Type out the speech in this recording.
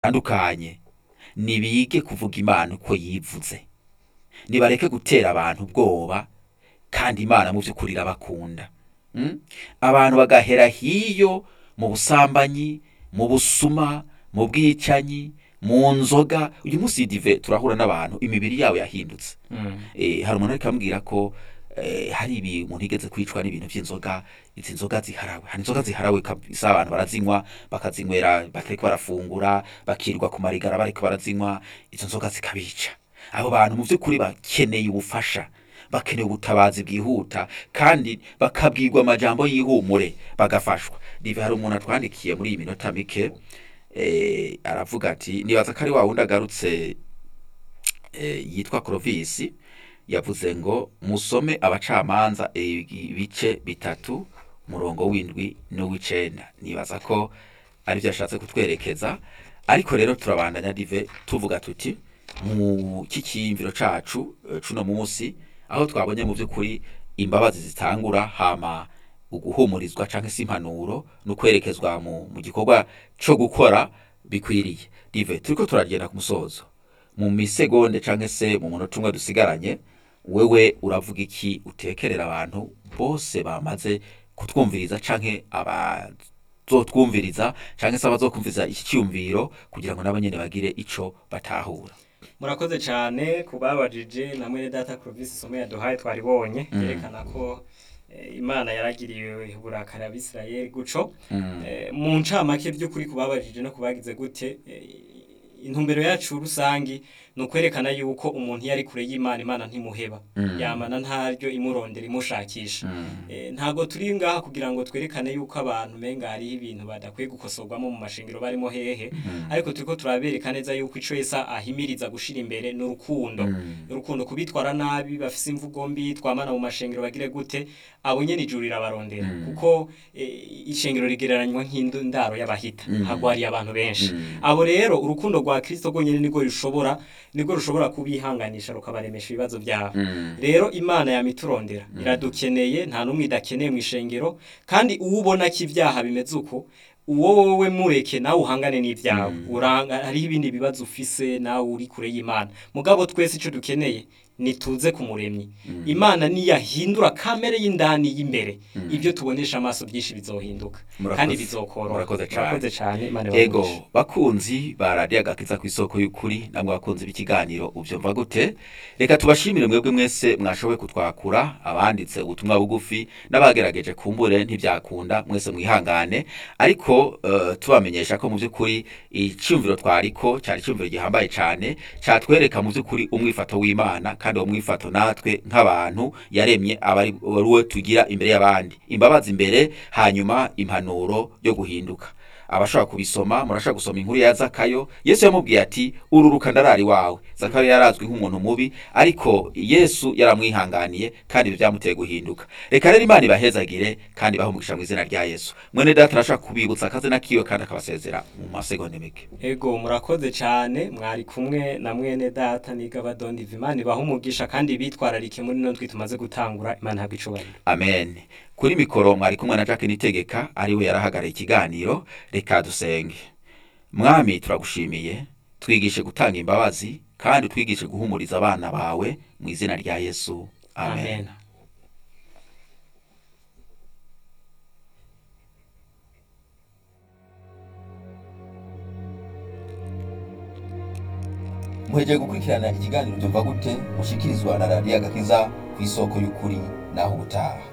batandukanye nibige kuvuga imana uko yivuze nibareke gutera abantu ubwoba kandi imana mu by'ukuri irabakunda Mm? abantu bagahera hiyo mu busambanyi mu busuma mu bwicanyi mu nzoga uyu munsi dive turahura n'abantu imibiri yabo yahindutse eh, hari umuntu ariko ambwira ko eh, hari ibi umuntu yigeze kwicwa n'ibintu by'inzoga izi nzoga ziharawe hari inzoga ziharawe kabisa abantu barazinywa bakazinywera bakariko barafungura bakirwa ku marigara bariko barazinywa izo nzoga zikabica abo bantu mu by'ukuri bakeneye ubufasha bakeneye ubutabazi bwihuta kandi bakabwirwa amajambo y'ihumure bagafashwa dive hari umuntu atwandikiye muri iyi minota mike eh, aravuga ati nibaza ko ari wa wundi agarutse eh, yitwa Clovis yavuze ngo musome abacamanza ibice bitatu umurongo w'indwi n'uw'icenda nibaza ko ari byo yashatse kutwerekeza ariko rero turabandanya dive tuvuga tuti mu kikiyumviro cacu eh, cuno munsi aho twabonye mu by'ukuri imbabazi zitangura hama uguhumurizwa canke se impanuro no kwerekezwa mu, mu gikorwa co gukora bikwiriye dive turiko turagenda ku musozo mu misegonde canke se mu munota umwe dusigaranye wewe uravuga iki utekerera abantu bose bamaze kutwumviriza canke abazotwumviriza canke se abazokumviriza iki cyumviro kugira ngo nabo nyene bagire ico batahura murakoze cyane ku babajije na mwene data Clovis isomo yaduhaye twaribonye Mm. yerekana ko eh, imana yaragiriye uburakari abisirayeli guco Mm. Eh, mu ncamake by'ukuri ku babajije no kubagize gute eh, intumbero yacu rusangi ni ukwerekana yuko umuntu iyo ari kure y'imana imana ntimuheba Mm. yamana ntaryo imurondera imushakisha Mm. Eh, ntabwo turi ngaha kugira ngo twerekane yuko abantu menga hariho ibintu badakwiye gukosorwamo mu mashingiro barimo hehe Mm. ariko turiko turabereka neza yuko ico yesa ahimiriza gushira imbere n'urukundo Mm. urukundo kubitwara nabi bafise imvugo mbi twamana mu mashengero bagire gute abo nyene ijuru rirabarondera Mm. kuko eh, ishengero rigereranywa nk'indaro y'abahita Mm. hagwariye abantu benshi Mm. abo rero urukundo rwa kristo rwonyene nirwo rushobora nirwo rushobora kubihanganisha rukabaremesha ibibazo byabo Mm. rero imana yamiturondera iradukeneye nta n'umwe idakeneye mu ishengero kandi uwo ubona ko ibyaha bimeze uko uwo wowe mureke nawe uhangane n'ibyawe Mm. uranga hariho ibindi bibazo ufise nawe uri kure y'imana mugabo twese icyo dukeneye nituze ku muremyi Mm. imana niyahindura kamere y'indani y'imbere Mm. ibyo tubonesha amaso byinshi bizohinduka Murakoze. kandi bizokoroha Murakoze cane. murakoze cyane imana ego ibahe bakunzi ba radiyo agakiza ku isoko y'ukuri namwe bakunzi b'ikiganiro ubyumva gute reka tubashimire mwebwe mwese mwashoboye kutwakura abanditse ubutumwa bugufi n'abagerageje kumbure ntibyakunda mwese mwihangane ariko eh, tubamenyesha ko mu by'ukuri icyumviro twariko cyari icyumviro gihambaye cyane cyatwereka mu by'ukuri umwifato w'imana kandi uwo mwifato natwe nk'abantu yaremye aba ari ari we tugira imbere y'abandi imbabazi imbere hanyuma impanuro yo guhinduka abashaka kubisoma murashaka gusoma inkuru ya zakayo yesu yamubwiye ati ururuka ndarari wawe zakayo yarazwi nk'umuntu mubi ariko yesu yaramwihanganiye kandi ibyo byamuteye guhinduka reka rero imana ibahezagire kandi bahumugisha mu izina rya yesu mwene data arashaka kubibutsa akazina kiwe kandi akabasezera mu masegonde mike ego murakoze cyane mwari kumwe na mwene data niga badondi imana ibaha umugisha kandi bitwararike muri no tumaze gutangura imana habwa icubahiro amen kuri mikoro mwari kumwe na jacques nitegeka ariwe yarahagarariye ikiganiro reka dusenge mwami turagushimiye twigishe gutanga imbabazi kandi twigishe guhumuriza abana bawe mu izina rya yesu amen, amen muhejeje gukurikirana ikiganiro byumva gute mushikirizwa na radiyo agakiza ku isoko y'ukuri naho ubutaha